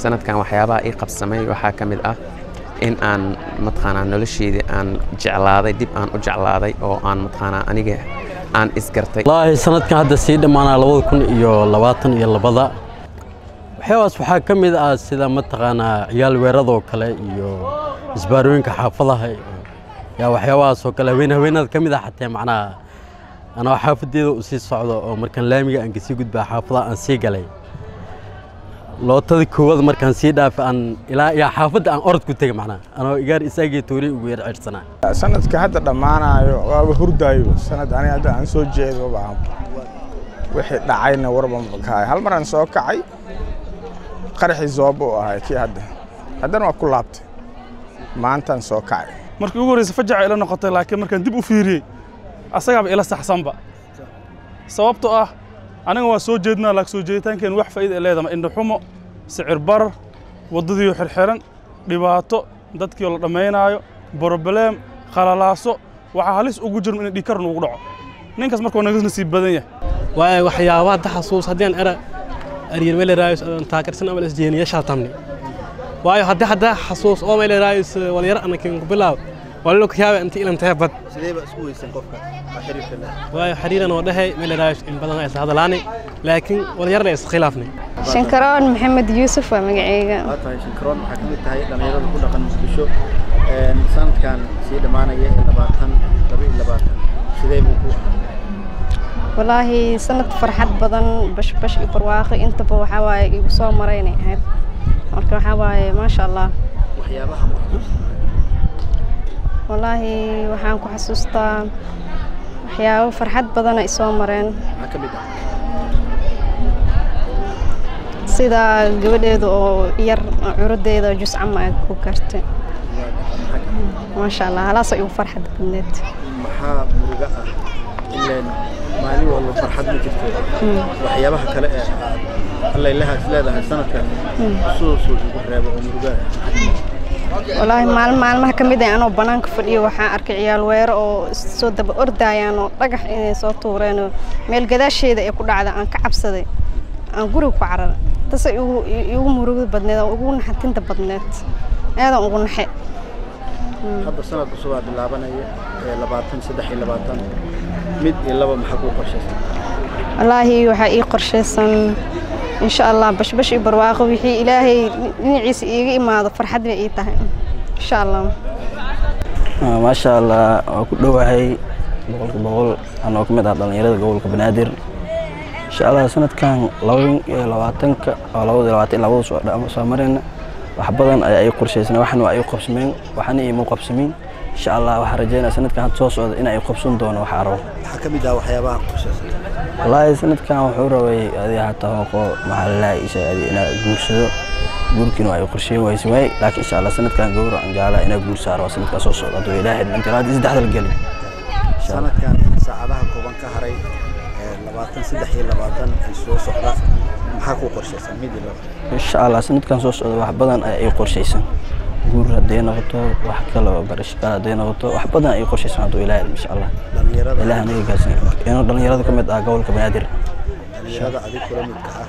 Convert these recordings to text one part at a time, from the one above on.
sanadkan waxyaabaha ii qabsamay waxaa ka mid ah in aan mataqaanaa nolosheedii aan jeclaaday dib aan u jeclaaday oo aan mataqaanaa aniga aan isgartay wallaahi sanadkan hadda sii dhammaanaa labada kun iyo labaatan iyo labada waxyaabaas waxaa ka mid ah sida mataqaanaa ciyaal weeradoo kale iyo isbaarooyinka xaafadaha yaa waxyaabahaas oo kale haween haweenada ka mid ah xatee macnaha anoo xaafadeeda u sii socdo oo markaan laamiga aan kasii gudbaa xaafadaha aan sii galay lootadii koowaad markaan sii dhaafay aan ilaa iyo xaafadda aan orod ku tegay macnaha anoo igaar isaagii toori ugu yar cirsanaa sanadka hadda dhammaanayo waaba hurdaayo sanad ani hadda aan soo jeedo baa wixii dhacayna warba kahay hal mar aan soo kacay qaraxii zooba u ahay kii hadda haddana waa ku laabtay maantaan soo kacay markii ugu horreysa fajaca ila noqotay laakiin markaan dib u fiiriyey asagaaba ila saxsanba sababtoo ah aniga waa soo jeednaa laakiin soo jeeditaankeen wax faa'iida ay leedama indhaxumo sicir barar waddadiioo xirxiran dhibaato dadkiioo la dhammaynaayo brobleem qalalaaso waxaa halis ugu jirma in dhiigkar nuugu dhaco ninkaas markuu naga nasiib badan yahay waayo waxyaabaha hadda xasuus haddii aan era aryar melerayos taakarsan ama isjeeniyaashaa tamni waayo haddii hadda xasuus oo melerayos walyar anakin ku bilaab walalo kayaaba inta ilan tahay bad sidee baa isku weysan qofka waa xiriirka leh waayo xiriiran oo dhahay melerayos in badan ay isla hadalaanay laakiin walyarna is khilaafnay shankaroon maxamed yuusuf waa magacayga waa tahay shankaroon waxaa ka mid tahay dhallinyarada ku dhaqan muqdisho sanadkan sii dhammaanaya ee labaatan laba iyo labaatan sidee buu ku ahaa walaahi sanad farxad badan bashbash iyo barwaaqo intaba waxaa waaye igu soo maraynay ahayd marka waxaa waaye maasha allah waxyaabaha maxsuus walaahi waxaan ku xasuustaa waxyaabo farxad badana isoo mareen maxaa ka mid ah sida gabadheeda oo yar curudeeda juscama ay ku kartay maasha allah halaasoo igu farxad badneed maxaa muruga ah ileen maalin walba farxad ma jirto waxyaabaha kale ee aad allaylaha is leedahay sanadkan xusuusuu igu reebo oo muruga walaahi maalin maalmaha ka mid ah anoo bannaanka fadhiyo waxaan arkay ciyaal weero oo soo daba ordaayaan oo dhagax inay soo tuureen oo meel gadaasheeda ee ku dhacda aan ka cabsaday aan guriga ku cararay tase igu igu murugada badneed oo ugu naxatinta badneed aadan ugu naxe hadda sanad cusubaa bilaabanaya ee labaatan saddex iyo labaatan mid iyo laba maxaa kuu qorshaysan walaahi waxaa ii qorshaysan insha allah bashbash iyo barwaaqo wixii ilaahay dhinaciisa iiga imaado farxad bay ii tahay insha allah maasha allah waa ku dhowahay boqolka boqol anoo ka mid ah dhallinyarada gobolka banaadir insha allah sanadkan labadin iyo labaatanka oo labada iyo labaatan labada soo marayna wax badan ayaa ay qorshaysana waxna waa ay qabsameen waxna iima qabsamin insha allah waxaan rajeynaya sanadkan hadda soo socda in ay qabsan doono waxa rabo maxaa ka mid ah waxyaabaha qorshaysan wallaahi sanadkan wuxuu rabay adi hataa hooqo maxaa lalaha isha adi inaa guursado guurkiina waa ay qorsheyn wayse waay laakiin insha allah sanadkan gowra aan jeclaa inaa guur saaro sanadkan soo socda hadduu ilaahay intilaadi saddexda la gelin sanadkan saacadaha kooban ka haray labaatan saddex iyo labaatan ay soo socda maxaa kuu qorshaysan mid iyo laba insha allah sanadkan soo socda wax badan ay qorshaysan guur hadday noqoto wax kale oo barasho kale hadday noqoto wax badan ay qorshaysan hadduu ilaahay insha allah ilaah anaga gaarsiin inuu dhallinyarada ka mid ah gobolka banaadir dhallinyarada adig kula midka ah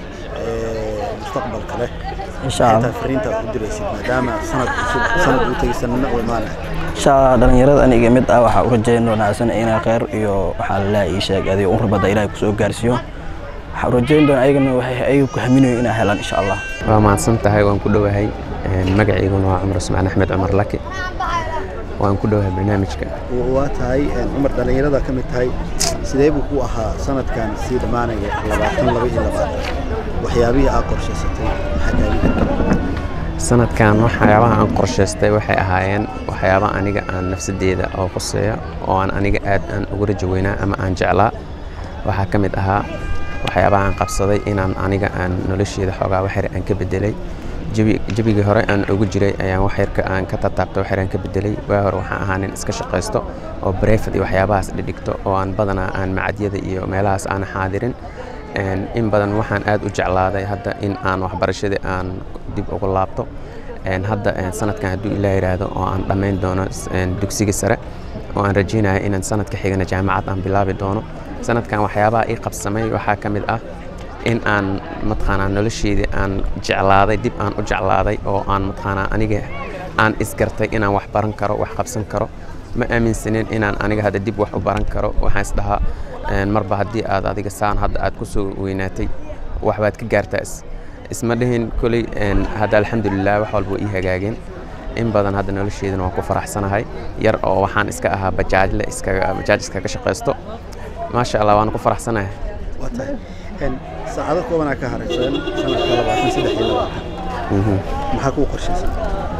ee mustaqbalka leh insha allah fariinta u diraysid maadaama sanad cusub sanad uu tegay sanadna u imaanaya insha allah dhallinyarada aniga mid ah waxaa u rajeyn wanaagsan inaa kheyr iyo waxaa lalaha ii sheeg adiga un rabada ilaahay kusoo gaarsiiyo waxaa rajeyn doona ayagana waxay ayaga ku haminayo inaa helaan insha allah waa mahadsan tahay waan ku dhowahay magaciiguna waa cumar usmaan axmed cumar laki waan ku dhowahay barnaamijka waa tahay cumar dhallinyarada ka mid tahay sidee buu ku ahaa sanadkan sii dhammaanaya labaatan laba iyo labaatan waxyaabihii aad qorshaysatay maxaa kaaga sanadkan waxyaabaha aan qorshaystay waxay ahaayeen waxyaaba aniga aan nafsadeeda oo quseeya oo aan aniga aad aan ugu rajo weynaa ama aan jeclaa waxaa ka mid ahaa waxyaabaha aan qabsaday inaan aniga aan nolosheeda xoogaa waxyar aan ka bedelay jebigii hore aan ugu jiray ayaan waxyarka aan ka tataabtay waxyar aan ka bedelay waa hore waxaan ahaa nin iska shaqaysto oo brefad iyo waxyaabahaas dhidhigto oo aan badanaa aan macadyada iyo meelahaas aan xaadirin in badan waxaan aad u jeclaaday hadda in aan waxbarashadii aan dib ugu laabto hadda sanadkan hadduu ilaa yidhaahdo oo aan dhammayn doono dugsiga sare oo aan rajeynaya inaan sanadka xigana jaamacad aan bilaabi doono sanadkan waxyaabaha ii qabsamay waxaa ka mid ah in aan mataqaanaa nolosheedii aan jeclaaday dib aan u jeclaaday oo aan mataqaanaa aniga aan isgartay inaan wax baran karo wax qabsan karo ma aaminsanin inaan aniga hadda dib wax u baran karo waxaan isdhahaa een, marba haddii aad adiga saan hadda aad ku soo weynaatay waxbaad ka gaartaa is- isma dhihin koley een, hadda alxamdulilah wax walba waa ii hagaageen in badan hadda nolosheedana waan ku faraxsanahay yar oo waxaan iska ahaa bajaajle iskaga bajaaj iskaga shaqaysto maasha allah waan ku faraxsanahay waa tahay Een, saacado koobanaa ka haraysan sanadka labaatan saddex iyo labaatan Mhm. maxaa kuu qorshaysan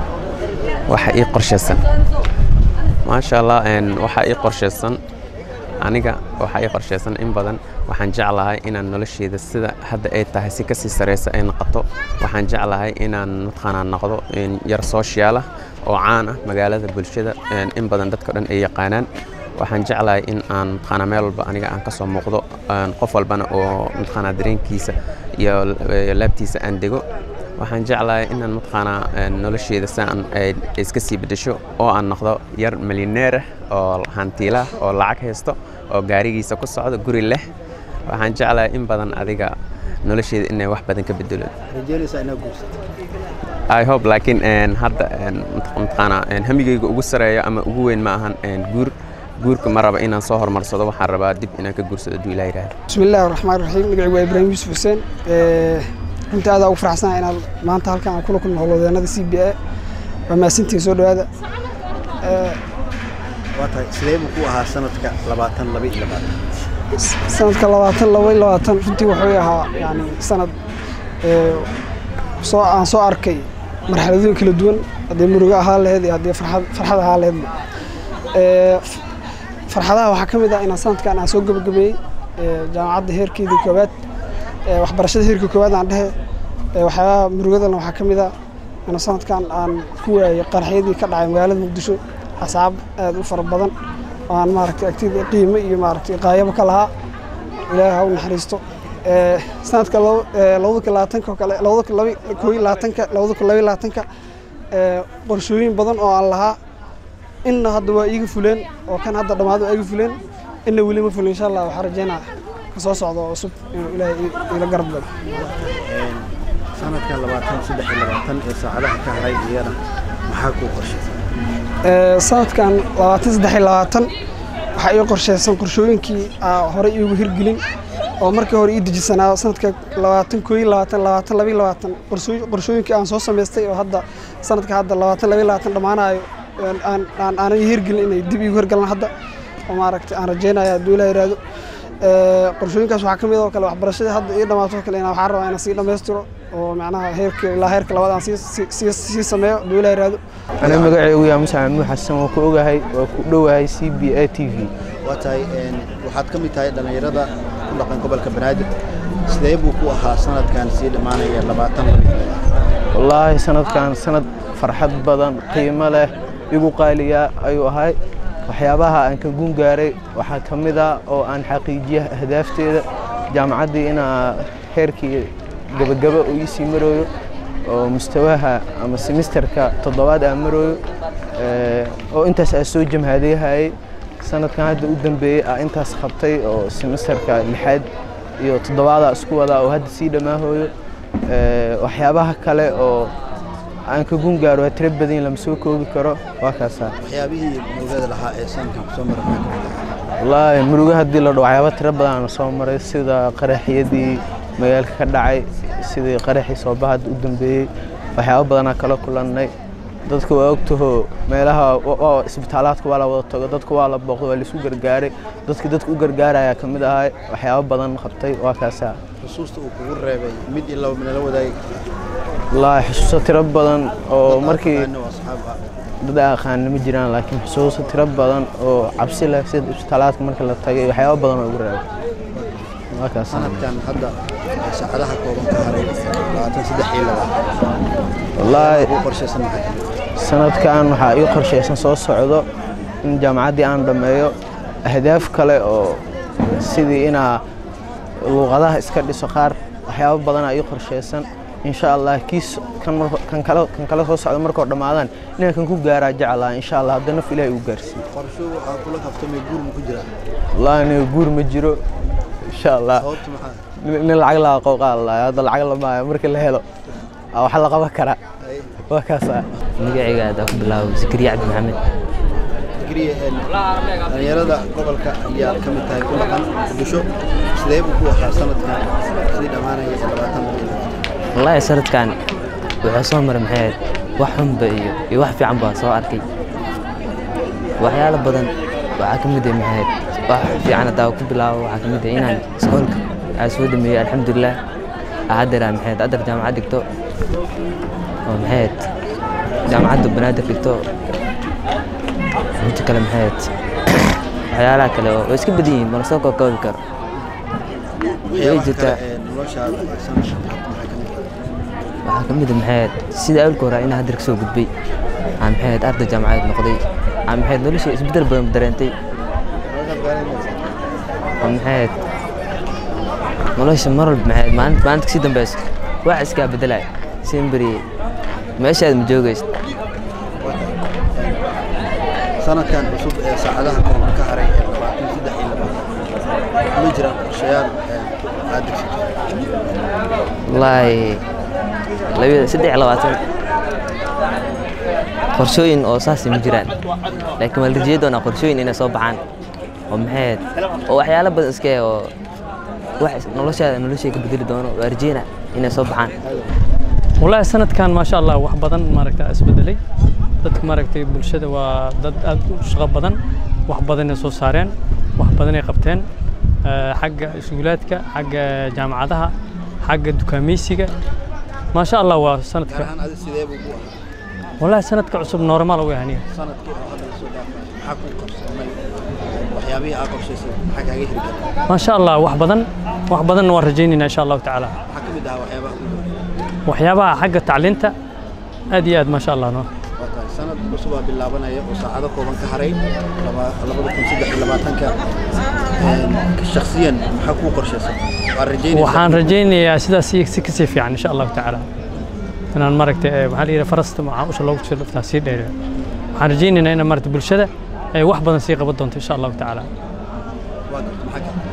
waxa ii qorshaysan maasha allah een, waxa ii qorshaysan aniga waxa ii qorshaysan in badan waxaan jeclahay inaan nolosheeda sida hadda ay tahay si kasii sareysa ay noqoto waxaan jeclahay inaan mataqaanaa noqdo een, yar social ah oo caan ah magaalada bulshada een, in badan dadka dhan ay yaqaanaan waxaan jeclahay in aan mataqaanaa meel walba aniga aan kasoo muuqdo een, qof walbana oo mataqaanaa dareenkiisa iyo eh, laabtiisa aan dego waxaan jeclahay inaan mataqaanaa een, nolosheeda saan ay iska sii bedesho oo aan noqdo yar milyaneer ah oo hantiila ah oo lacag haysto oo gaarigiisa ku socdo guri leh waxaan jeclahay in badan adiga nolosheeda inay wax badan ka bedelo rajeynaysaa inaad guursato I hope laakiin een, hadda een, mat- mataqaanaa een, hamigayga ugu sareeyo ama ugu weyn ma ahan een, guur guurka ma raba inaan soo horumarsado waxaan rabaa dib inaan ka guursado hadduu ilaah yidhaahdo بسم الله الرحمن الرحيم مقعي waa ibraahim yuusuf xuseen Ee, runtii aad ugu faraxsanahay inaad maanta halkan aan kula kulmo howlwadeenada c b a waa mahadsantihiin soo dhowaada Ee, waa tahay sidee buu ku ahaa sanadka labaatan laba iyo labaatan sanadka labaatan laba iyo labaatan runtii wuxuu ahaa yani sanad ee, soo aan soo arkay marxaladooyin kala duwan haddii murugo ahaa laheyd iyo haddii farxad farxad ahaa laheydba Ee, f- farxadaha waxaa ka mid ah inaan sanadkan aan soo gabagabeeyey ee, jaamacadda heerkeedii koowaad ee, waxbarashada heerka koowaad aan dhehe ee, waxyaabaha murugadana waxaa ka mid ah inaan sanadkan aan ku waayay qaraxyadii ka dhacay magaalada muqdisho asxaab aad u fara badan oo aan maaragtay agtida qiimo iyo maaragtay qaayabo ka lahaa ilaahay ha u naxariisto Ee, sanadka labo- ee, labada kun labaatanka oo kale labada kun laba koo iyo labaatanka labada kun laba iyo labaatanka ee, qorshooyin badan oo aan lahaa inna hadda waa iiga fuleen oo kan hadda dhammaad waa iiga fuleen inna weli ma fulin insha allah waxaa rajeynaa ka soo socda oo cusub inuu ilaahay ii- iila garab galo sanadkan labaatan saddex iyo labaatan ee saacadaha ka haray iyana maxaa kuu qorshaysan Ee, sanadkan labaatan saddex iyo labaatan waxaa ii qorshaysan qorshooyinkii aa horey iigu hirgelin oo markii hore ii dejisanaa sanadka labaatan koo iyo labaatan labaatan laba iyo labaatan qorshooy- qorshooyinkii aan soo samaystay oo hadda sanadka hadda labaatan laba iyo labaatan dhammaanayo aan- aan aan- aanan ii hirgelin inay dib iigu hirgalaan hadda oo maaragtay aan rajeynaya hadduu ilaa yidhaahdo Ee, qorshooyinkaas waxaa ka mid oo kale waxbarashadii hadda ii dhammaato oo kale inaan waxaan rabaa inaan sii dhammaystiro oo macnaha heerka ilaa heerka labaad aan sii- sii- sii sii sameeyo hadduu ilaa yidhaahdo أنا magacaygu yaa Musa Maxamuud Xasan waa ku ogahay waa ku dhowahay CBA TV waa tahay een, waxaad ka mid tahay dhallinyarada ku dhaqan gobolka banaadir sidee buu ku ahaa sanadkan sii dhammaanaya labaatan laba iyo labaatan wallaahi sanadkan sanad farxad badan qiimo leh igu qaaliya ayuu ahay waxyaabaha aan ka gun gaaray waxaa ka mid ah oo aan xaqiijiya ahdaafteeda jaamacaddii inaa heerkii gabagaba uu ii sii marooyo oo mustawaha ama semisterka toddobaad aan marooyo ee, oo intaas aan soo jamhaadayhayay sanadkan hadda u dambeeyey aa intaas qabtay oo semisterka lixaad iyo toddobaadaa isku wadaa oo hadda sii dhammaahooyo Ee, waxyaabaha kale oo aan ka gun gaaro waa tiro badan lama soo koobi karo waa kaasaa waxyaabihii murugada lahaa ee sanadkan kusoo mara maxaa ka mid ahaa wallaahi murugo haddii la dhaho waxyaaba tiro badan aan soo maray sida qaraxyadii magaalka ka dhacay sidii qaraxii sooba hadda u dambeeyey waxyaabo badanaa kala kulannay dadka waa ogtaho meelaha wa- waa isbitaalaadka waa la wada tago dadka waa la booqdo waa laisu gargaaray dadka dadka u gargaaraya ka mid ahay waxyaabo badan qabtay waa kaasaa xusuusta uu kugu reebay mid iyo laba nala wadaagi wallaahi xusuuso tiro badan oo markii Aqaano oo asxaab ah dad aan aqaana ma jiraan laakiin xusuuso tiro badan oo cabsi leh sida isbitaalaadka marka la tagay waxyaabo badan oo igu reebay waa kaas sanadkan hadda ee saacadaha kooban ka haray labaatan saddex iyo labaatan wallaahi ugu qorshaysan maxaa ka mid ah sanadkan waxaa ii qorshaysan soo socdo in jaamacaddii aan dhammeeyo ahdaaf kale oo sidii inaa luuqadaha iska dhiso qaar waxyaabo badanaa ii qorshaysan insha allah kiis kan marko- kan kale kan kale soo socda markoo dhammaadaan inaan kan ku gaaraa jeclaa insha allah hadda naf ilaahay uu gaarsiiyo qorsho waxaa kula kaftamay guur ma ku jiraa wallaahi aniga guur ma jiro insha allah sababtu maxaa nin lacag la qowqaal hadda lacag lamaayo marka la helo aa wax la qaban karaa waa kaasa magacayga aad ku bilaabo zakariya cabdi maxamed fikriye dhalinyarada gobolka ayaa ka mid tahay ku dhaqan muqdisho sidee buu ku ahaa sanadkan sidii dhammaanaya ee labaatan wallaahi sanadkan wuxuu soo maray maxay ahayd wax xunba iyo iyo wax fiican baa soo arkay waxyaalo badan waxaa ka mid ah maxay ahayd wax fiican haddaa ku bilaabo waxaa ka mid ah inaan iskoolka aan soo dhameeyey alxamdulilah haddeer aan maxay ahayd addar jaamacad dhigto oo maxay ahayd jaamacadda banaadir dhigto inta kale maxay ahayd waxyaalaha kale oo way iska badan yihiin ma lasoo kookoobi karo way jirtaa noloshaada ee sanadkan maxaa ka mid ah waxaa ka mid ah maxay ahayd sida awlka hore inaan haddar ka soo gudbay aan maxay ahayd arday jaamacadeed noqday aan maxay ahayd nolosha isbeddel badan dareentay oo maxay ahayd nolosha mar walba maxay ahayd maalinta maalinta kasii dambeyso wax iskaa beddelay simberi meeshaad ma joogaysa sanadkan cusub ee saacadaha kooban ka haray ee labaatan saddex iyo labaatan ma jiraan qorshayaal ee aad degsato wallaahi labada saddex iyo labaatan qorshooyin oo saasi ma jiraan laakiin waa la rajey doonaa qorshooyin inay soo baxaan oo maxay ahayd oo waxyaalo badan iska eh oo wax noloshaada noloshay ka bedeli doono waa rajeyna inay soo baxaan والله سند كان ما شاء الله wax badan maaragta isbedelay dadka maaragtay bulshada waa dad aad u shaqo badan wax badan ay soo saareen wax badan ay qabteen eh, xagga iskuulaadka xagga jaamacadaha xagga dukaameysiga ما شاء الله waa gaar sanadka ahaan adi sidee buu ku ahaa والله sanadka cusub normal u yahay sanadkii oo hadda lasoo dhaafay maxaa ku qabsamay waxyaabihii aad qorshaysay maxaa kaaga hirgelay ما شاء الله wax badan wax badan waan rajaynayna insha Allah tacaala maxaa ka mid ahaa waxyaabaha ku hirgelay waxyaabaha xagga tacliinta aad iyo aad ما شاء الله no waa tahay sanad cusub aa bilaabanaya oo saacado kooban ka haray laba- labada kun saddex iyo labaatanka Een, shakhsiyan maxaa kuu qorshaysan waad rajaynaysaa waxaan rajaynayaa sidaas si si kasii fiican insha allahu tacaala inaan maaragtay eh, maxaa la yidhaha farasta waxaa usha loogu sii dhuftaa sii dheereeyo waxaan rajaynaynaa in maaragtay bulshada ay wax badan sii qaban doonto insha allahu tacaala waa garta maxaa kale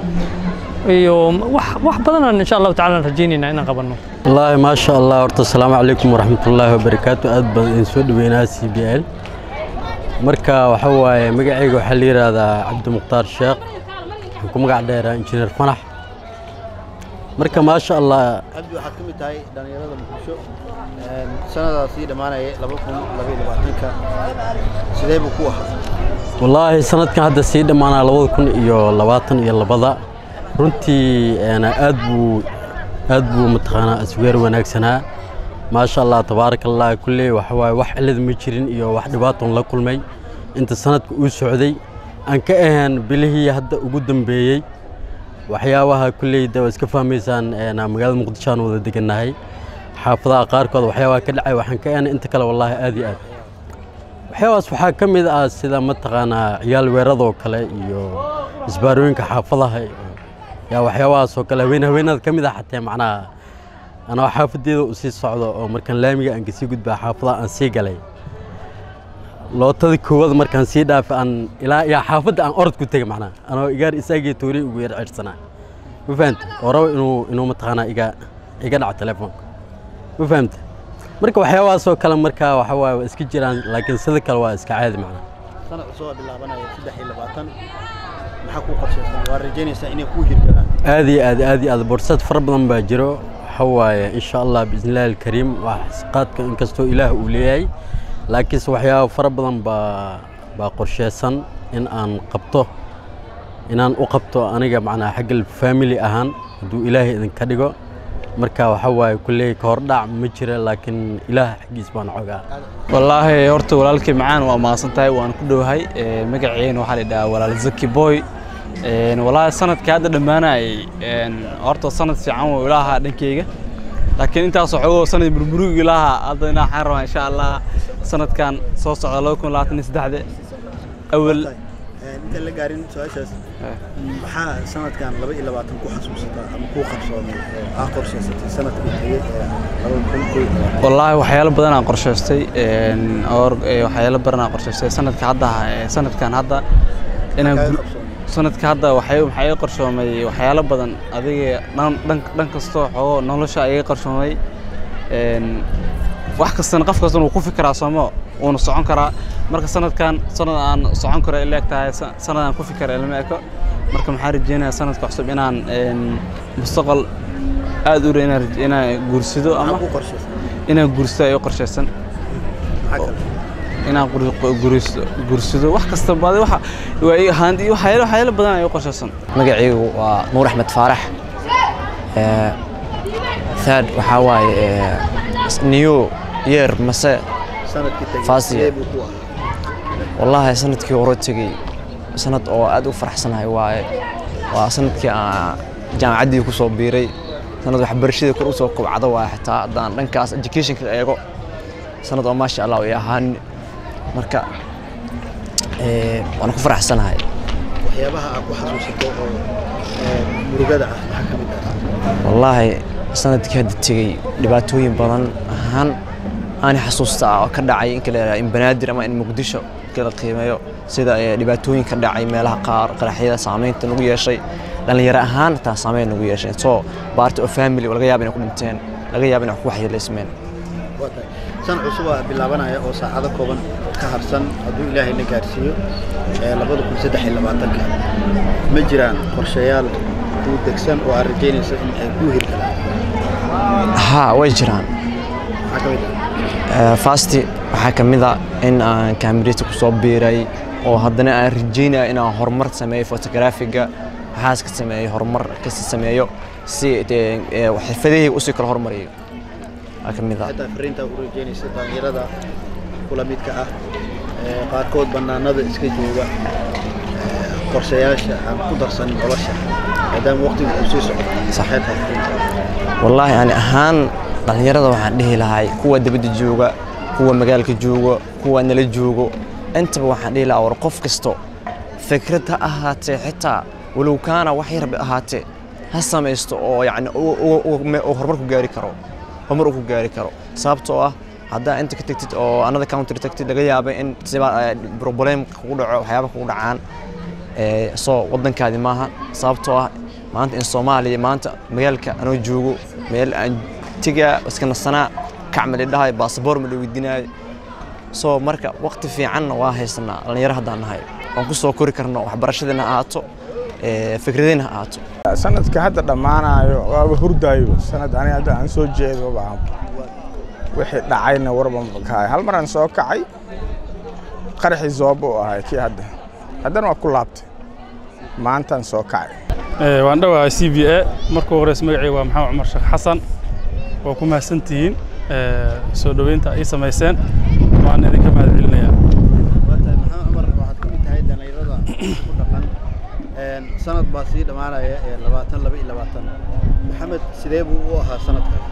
iyo wax wax badanaan insha allahu tacaala rajaynaynaa inaan qabanno wallaahi maasha allah horta asalaamu calaykum waraxmatullaahi wabarakaatu aad baan idin soo dhaweynaa c b l marka waxa waaye magacayga waxaa la yidhaahdaa cabdimukhtaar sheekh waxaan ku magac dheeraa injineer fanax marka maasha allah cabdi waxaad ka mid tahay dhallinyarada muqdisho Een, sanadaas sii dhammaanaya laba kun labaiyo labaatanka sidee buu ku ahaa wallaahi sanadkan hadda sii dhammaanaa labada kun iyo labaatan iyo labada runtii een, aad buu aad buu mataqaanaa asweer wanaagsanaa maasha allah tabaaraka allah kulley waxa waaye wax cilad ma jirin iyo wax dhibaatoon la kulmay inta sanadka uu socday aan ka ahayn bilihii hadda ugu dambeeyey waxyaabaha kulleyda waa iska fahmaysaan een, magaalada muqdisho aan wada degannahay xaafadaha qaarkood waxyaabaha ka dhacay waxaan ka ahayn inta kale wallaahi aad iyo aad waxyaabahaas waxaa ka mid ah sida mataqaanaa ciyaal weeradoo kale iyo isbaarooyinka xaafadaha iyo yaa waxyaabahaas oo kale haween haweenada ka mid ah xataa macnaha anoo xaafadeeda u sii socdo oo markaan laamiga aan kasii gudbaa xaafadaha aan sii galay lootada koowaad markaan sii dhaafay aan ilaa yaa xaafadda aan orod ku tegay macnaha anoo igaar isaagii toori ugu yar cirsanaa ma fahamta oo rabo inuu inuu mataqaanaa iga iga dhaco telefoonka ma fahamta marka waxyaabahaasoo kale marka waxa waaye waa iska jiraan laakiin sida kale waa iska caadi macnaha sanad cusub aa bilaabanaya saddex iyo labaatan maxaa kuu qorshaysan waad rajaynaysaa inay kuu hirgalaan aad iyo aad aad iyo aad borsad fara badan baa jiro waxa waaye insha allah biisnillahi alkariim wax qaadka inkastoo ilaah uu leeyahay laakiinse waxyaaba fara badan baa baa qorsheysan in aan qabto inaan u qabto aniga macnaha xagga family ahaan hadduu ilaahay idinka dhigo marka waxa waaye kulley ka hordhac ma jira laakiin ilaah xaggiis baan xogaa wallaahi horta walaalkii macaan waa mahadsan tahay waan ku dhowahay Ee, magaceena waxaa la yidhahaa walaal zaki boy Een, wallaahi sanadkii hadda dhammaanayay een, horta sanad fiican wuu ilaahaa dhankeyga laakiin intaas waxoogoo sanad burburig ilaaha hadda inaa waxaan rabaa insha allah sanadkan soo socda laba kun labaatan iyo saddexde awal intaan la gaarin su-aashaas maxaa sanadkan laba iyo labaatan ku xasuusataa ama kuu qabsoomay oo aa qorshaysatay sanadkii tegey ee laba kun kow iyo labaatan wallaahi waxyaalo badan aan qorshaystay een, or ee, waxyaalo badan aan qorshaystay sanadka hadda ee, sanadkan hadda inaan Maxaa gu- qabsoomay? sanadka hadda waxay waxaa iga qarshoomay waxyaalo badan adiga dhan dhan dhan kastoo xoogo nolosha iga qarshoomay een wax kastana qof kastana wuu ku fikiraa soomo wuuna socon karaa marka sanadkan sanad aan socon karo ila eg tahay sa- sanad aan ku fikira ilama eko marka maxaan rajeynayaa sanadka cusub inaan een mustaqbal aad u dhow inaan raj- inaan guursado ama inaan guursado ay u qorshaysan inaan gur- guurso- guursado wax kasta baadi waxa waa ii ahaan iyo waxyaalo waxyaalo badan ay u qorshaysan magacaygu waa nuur axmed faarax Ee, third waxaa waaye ee, new year mase sanadkii tagay First sidee year. buu ku ahaa wallaahi sanadkii hore tegey sanad oo aad u faraxsanahay waaye waa sanadkii aan jaamacaddii ku soo biiray sanad waxbarashadii kor u soo kobcda waaye xitaa haddaan dhankaas educationka eego sanad oo maasha allah ay ahaan marka ee, waan ku faraxsanahay waxyaabaha aad ku xasuusato oo ee, murugada ah maxaa ka mid ah wallaahi sanadkii hadda tegey dhibaatooyin badan ahaan aan xasuusta ah oo ka dhacay in kala in banaadir ama in muqdisho kala qiimeeyo sida ee, dhibaatooyin ka dhacay meelaha qaar qaraxyada saameynta nagu yeeshay dhallinyaro ahaan taa saameyn nagu yeeshay soo baarti oo family oo laga yaaba inay ku dhinteen laga yaaba inay wax ku waxyeelaysmeen waa tahay san cusubaa bilaabanaya oo saacado kooban ka harsan hadduu ilaahay na gaarsiiyo ee labada kun saddex iyo labaatanka ma jiraan qorshayaal kuu degsan oo aad rajaynayso in ay kuu hirgalaan haa way jiraan maxaa ka mid ah Ee, fasti waxaa ka mid a in aan kaamirita ku soo biiray oo haddana aan rajeynaya inaan horumar sameeyo fotografiga waxaas ka sameeyo horumar kasi sameeyo si dee, ee, xirfadahayga usii kala hormariyo waa ka mid a xitaa fariintaa u rajaynaysa dhallinyarada kula midka ah ee qaarkood bannaanada iska jooga ee qorshayaasha aan ku darsanin nolosha maadaama waqtigu uu sii socdo saxeed fariinta wallaahi ani ahaan dhallinyarada waxaan dhihi lahay kuwa dibadda jooga kuwa magaalka jooga kuwa nala joogo intaba waxaan dhihi lahaa war qof kasto fikrad ha ahaatee xitaa walow kaana wax yarba ahaatee ha samaysto oo yacni uu- uu- uu me- uu horumar ku gaari karo horumar uu ku gaari karo sababtoo ah haddaa inta ka tagtid oo another country tagtid laga yaaba in siba problem kugu dhaco waxyaaba kugu dhacaan ee, soo waddankaadi maaha sababtoo ah maanta in soomaaliya maanta magaalka anoo joogo meel aan tegaa iska nasanaa kacma lidhahay baasaboor ma la weydiinaayo soo marka waqti fiicanna waa haysanaa dhallinyaro haddaan nahay waan ku soo kori karno waxbarashadiina ha ahaato ee, fikradina ha ahaato sanadka hadda dhammaanayo waaba hurdaayo sanad ani hadda aan soo jeedo baa wixii dhacayna warba makahay hal mar aan soo kacay qaraxii zoobo u ahay kii hadda haddana waa ku laabtay maantaan soo kacay Ee, waan dhawahay c b a markuu horeysa magacayga waa maxamed cumar sheekh xasan waa ku mahadsantihiin ee, soo dhoweynta ay samayseen waan idinka mahad celinayaa waa tahay maxamed cumar waxaad ka mid tahay dhallinyarada ku dhaqan Een, sanad baa sii dhammaanaya ee labaatan laba iyo labaatan maxamed sidee buu u ahaa sanadkaas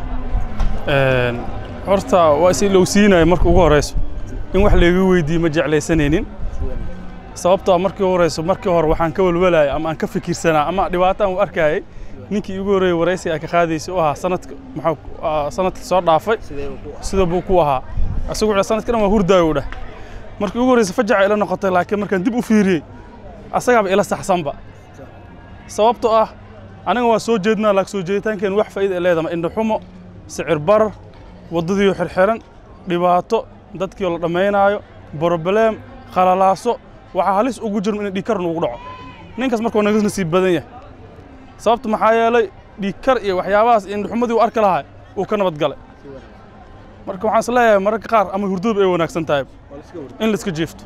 Een, horta waa is ilowsiinaya marka ugu horeyso in wax layga weydiiyo ma jeclaysanaynin sababtoo ah markii ugu horeyso markii hore waxaan ka walwalayay ama aan ka fikirsanaa ama dhibaato aan u arkayay ninkii igu horreeyey waraysi ay ka qaadaysay u ahaa sanadka maxaa ah, sanadkii soo dhaafay sida buu ku ahaa isagu wuxuu sanadka dhan waa hurdaayo u dheh markii ugu horreysay fajaca ila noqotay laakiin markaan dib u fiiriyey asagaaba ila saxsanba sababtoo ah aniga waa soo jeednaa laakiin soo jeeditaankeen wax faa'iida ay leedahay indho xumo sicir barar waddadiioo xirxiran dhibaato dadkii oo la dhammaynaayo broblem qalalaaso waxaa halis ugu jirno in dhiigkar nugu dhaco ninkaas markuu naga nasiib badan yahay sababta maxaa yeelay dhiigkar iyo waxyaabahaas iyo indhuxumadii uu arki lahaa uu ka nabad galay marka waxaan is leeyahay mararka qaar ama hurdadu ay wanaagsan tahay in la iska jiifto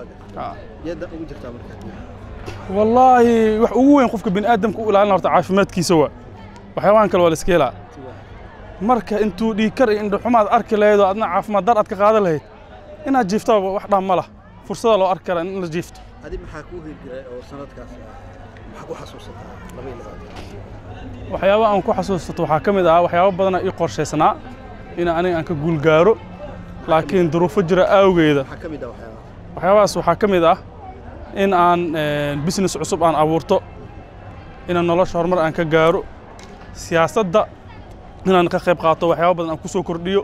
yadda ugu jirtaa marka wallaahi wax ugu weyn qofka bini aadamka u ilaalin horta caafimaadkiisa waa waxyaabahan kale waa la iska helaa marka intuu dhiigkar iyo indhuxumaad arki lahayd oo adna caafimaad dar aad ka qaadan lahayd inaad jiiftaba wax dhaan ma lah fursada loo arki karaa in la jiifto adi maxaa kuu hirgelay oo sanadkaas ah maxaa ku xasuusataa laba iyo labaatan waxyaaba aan ku xasuusato waxaa ka mid ah waxyaabo badanaa ii qorshaysnaa in aniga aan ka guul gaaro laakiin duruufo jira awgeeda maxaa ka mid ah waxyaabaha waxyaabahaas waxaa ka mid ah in aan business cusub aan abuurto inaan nolosha horumar aan ka gaaro siyaasadda inaan ka qayb qaato waxyaabo badan aan ku soo kordhiyo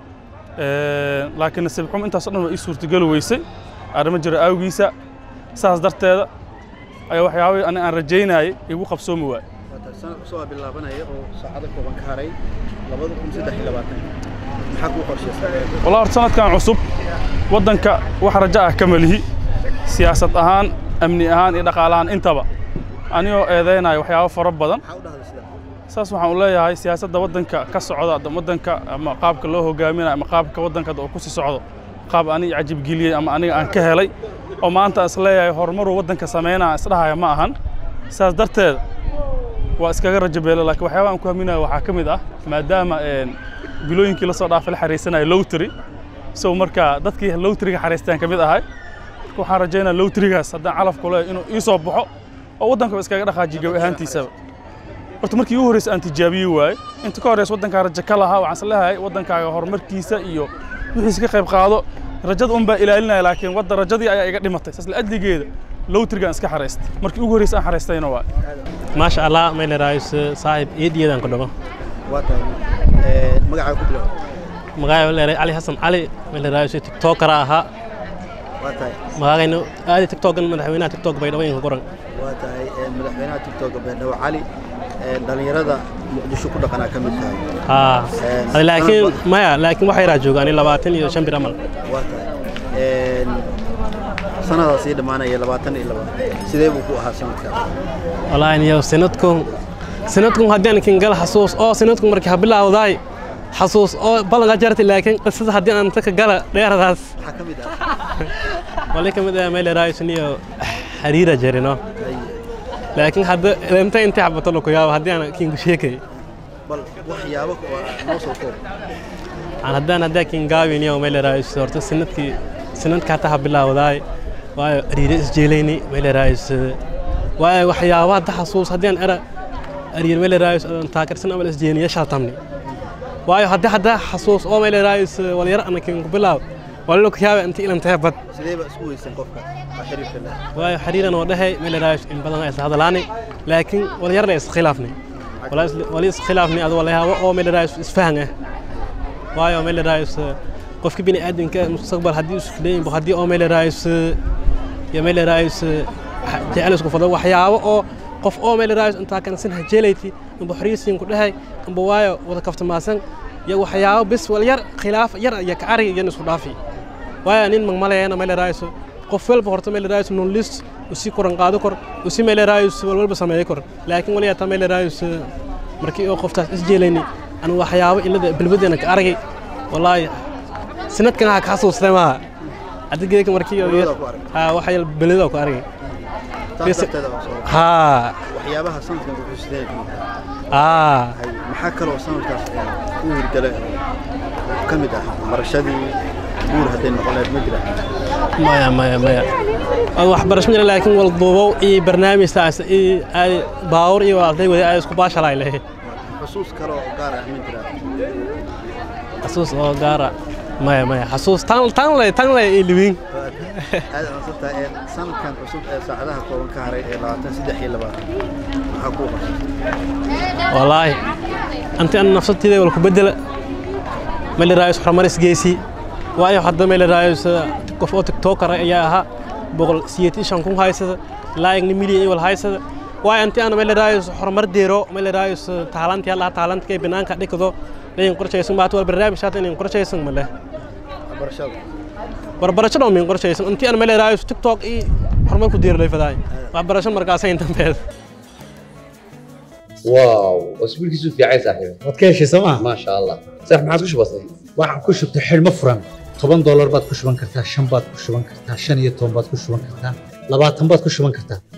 laakiin nasiib xumo intaas oo dhan waa ii suurtageli weysay arrimo jira awgiisa saas darteeda ayaa waxyaabahii ani aan rajaynayay igu qabsoomi waay sanad cusub aa bilaabanaya oo saacado kooban ka haray labada kun saddex iyo labaatan maxaa kuu qorshaysan والله horta sanadkan cusub waddanka wax rajo ah kama lihi siyaasad ahaan amni ahaan iyo dhaqaale ahaan intaba anigoo eedeynaya waxyaabo fara badan saas waxaan u leeyahay siyaasadda waddanka ka socda ama waddanka ama qaabka loo hogaaminayo ama qaabka waddanka uu ku sii socdo qaab aniga cajibgeliyey ama aniga aan ka helay oo maanta aan is leeyahay horumaruu waddanka sameynaa aan isdhahaya ma ahan sidaas darteed waa iskaga rajo beelo laakiin waxyaabaha aan ku haminayo waxaa ka mid ah maadaama een, bilooyinkii lasoo dhaafay la xariisanaya lowtry so marka dadkii lowtriga xariistaan ka mid ahay marka waxaan rajaynaa lowtrigaas haddaan calafku leeyahay inuu ii soo baxo oo waddanka iskaga dhaqaajiyo gabi ahaantiisaba horta markii ugu horreysay aan tijaabiye waaye inta ka horreysa waddankaa rajo ka lahaa waxaan is leeyahay waddankaaga horumarkiisa iyo wixiisa ka qayb qaado rajada un baa ilaalinaya laakiin wadda rajadii ayaa iga dhimatay saas la'adligeeda lowtrigaan iska xariistay markii ugu horreysay aan xariistayna waaye maasha allah mayla raayis saaxiib eediyadan ku dhago waa tahay magacaa ku bilow magacaa leeray cali xasan cali mayla raayis tiktokara ahaa waa tahay magacayna aadi tiktokan madaxweynaha tiktok bay dhawaynka qoran waa tahay madaxweynaha tiktok beerdhawo cali dhalinyarada muqdisho ku dhaqanaa ka mid tahay haa Een, Hadi laakiin sanad maya laakiin waxay raa joogaan labaatan iyo shan bir amal waa tahay sanadaas sii dhammaanaya labaatan iyo laba sidee buu ku ahaa sanadkaas wallaahi niyo sanadkun sanadkun haddii aan kingal xasuus oo sanadkun markii ha bilaawdaay xasuus oo ballanka jartay laakiin qisada haddii aan taka gala dheeradaas maxaa ka mid ah wali ka mid ah meel raayis niyo xariira jarino laakiin hadda leemta intii xabato la ku yaabo haddii aan kingu sheekay bal waxyaabo oo noo soo koob aan haddaan haddaa kingaawi niyo meel raayis horta sanadkii sanadka hataa ha bilaawdaay waayo ariire isjeelayni meel raayis waayo waxyaabo hadda xasuus haddii aan era ariir meel raayis aan taakarsan amal isjeeniya shaatamni waayo haddii hadda xasuus oo meel raayis walyar ana kingu bilaaw walalo ku yaaba inta ilan tahay bad sidee baa isku weysan qofka waa xiriirka leh waayo xiriiran oo dhahay meel raayis in badan ay isla hadalaanay laakiin walyar la iskhilaafnay wali iskhilaafnay adu walayaabo oo meel raayis isfahan ah waayo meel raayis qofka bini aadamka mustaqbal haddii isku leeyin haddii oo meel raayis iyo meel raayis jecel isku fado waxyaabo oo qof oo meel raayis intaa kan sin hajeelayti amba xoriisiin ku dhahay amba waayo wada kaftamaasan iyo waxyaabo bis wal yar khilaaf yar iyo kacari iyo isku dhaafi waayo nin magmaleeyana meel raayis qof walba horta meel raayis non list usi koran qaado kor usi meel raayis wal walba sameeyo kor laakiin wali ata meel raayis markii oo qoftaas isjeelayni anu waxyaabo ilada bilbadeena ka aragay wallaahi sanadkan ha ka xasuustay maaha adigeeka markii haa wax yal belida ku aragay taas darteeda waa soo haa waxyaabaha sanadkan wuxuu sidee ka mid tahay haa Hay, maxaa kaloo sanadkaas ee, u hirgala oo ka mid ah barashadii guur hadday noqon lahayd ma jira maya maya maya Waa waxbarasho ma jira laakiin wal duubow iyo barnaamijtaas iyo ay baawur iyo arday wada ay isku baashalay lehe xusuus kale oo gaar ah ma jira xasuus oo gaara maya maya xasuus tan tan le tan le ilwin aad ansanta ee sanadkan cusub ee saacadaha kooban ka haray ee labaatan saddex iyo labaatan maxaa kuu qorshaysan wallaahi anti an nafsadteeda wal ku bedela meel raayis horumaris geesi waayo hadda meel raayis qof oo tiktoker ayaa ahaa boqol siyeetii shan kun haysada laayigna milyan iyo wal haysada waayo anti aan meel raayis horumar deero meel raayis taalanti allah taalanti kay banaanka dhigdo dhayin qorshaysan baat wal barnaamij shaata in qorshaysan ma leh barashada barbarashada oo min qorshaysan intii aan meel raayis tiktok iyo horumar ku deero leefadaay waxbarasho markaas ay intan واو اسبوع كيسو في عايز صاحبي waad ka heshay sooma ما شاء الله صح ما عاد كش بسيط waxaan ku shubtay xidhmo furan toban doolar baad ku shuban kartaa shan baad ku shuban kartaa shan iyo toban baad ku shuban kartaa labaatan baad ku shuban kartaa